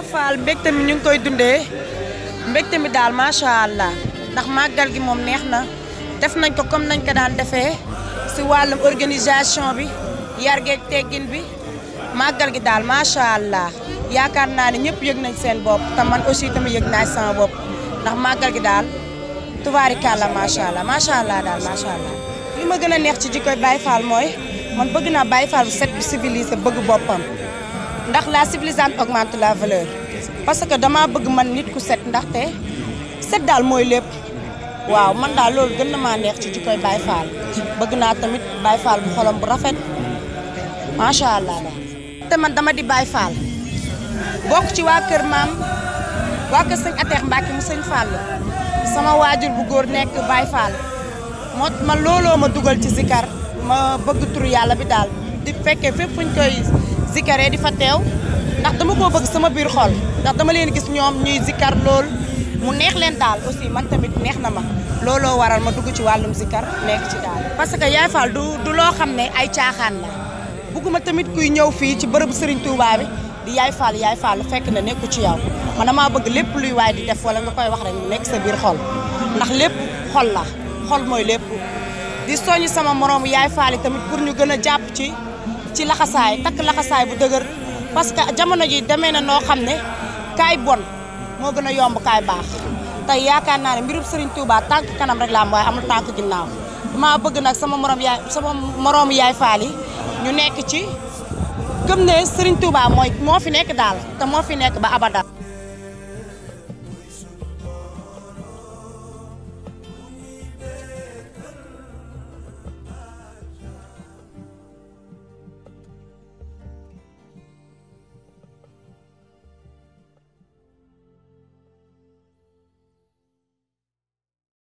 Fall mbégte mi ñu ngi koy dundee mbégte mi daal macha allah ndax màggal gi moom neex na def nañ ko comme nañ ko daan defee si wàllum organisation bi yar geeg teggin bi màggal gi daal macha allah yaakaar naa ne ñëpp yëg nañ seen bopp te man aussi tamit yëg naa sama bopp ndax màggal gi daal tubaarikàlla macha allah macha allah daal macha allah. li ma gën a neex ci jikkoy Baye Fall mooy man bëgg naa Baye Fall bu set bi civilisé bëgg boppam. ndax la civilisation augmente la valeur parce que dama bëgg man nit ku set ndaxte set daal mooy lépp waaw man daal loolu gën na maa neex ci jikkoy Baye Fall bëgg naa tamit Baye Fall bu xolam bu rafet macha allah daal. te man dama di Baye Fall bokk ci waa kër maam waa kër sëñ Ateex Mbacke mu sëñ Fall sama waajur bu góor nekk Baye Fall moo man looloo ma dugal ci zikar ma bëgg turu yàlla bi daal di fekkee fépp fuñ koy. zikaree di fa teew ndax dama koo bëgg sama biir xol ndax dama leen gis ñoom ñuy zikar lool mu neex leen daal aussi man tamit neex na ma looloo waral ma dugg ci wàllum zikar nekk ci daal. parce que Yaay Fall du du loo xam ne ay caaxaan la bugguma tamit kuy ñëw fii ci bërëbu Serigne Touba bi di Yaay Fall Yaay Fall fekk na nekku ci yow man damaa bëgg lépp luy waay di def wala nga koy wax rek mu nekk sa biir xol ndax lépp xol la xol mooy lépp di soññ sama moroomu Yaay Fall yi tamit pour ñu gën a jàpp ci. ci laxasaay takk laxasaay bu dëgër parce que jamono ji demee na noo xam ne kaay bon moo gën a yomb kaay baax tey yaakaar naa ne mbirum Serigne Touba tànk kanam rek la am waaye amul tànk ginnaaw dama bëgg nag sama morom yaay sama moroomu yaay faal yi ñu nekk ci gëm ne Serigne Touba mooy moo fi nekk daal te moo fi nekk ba abada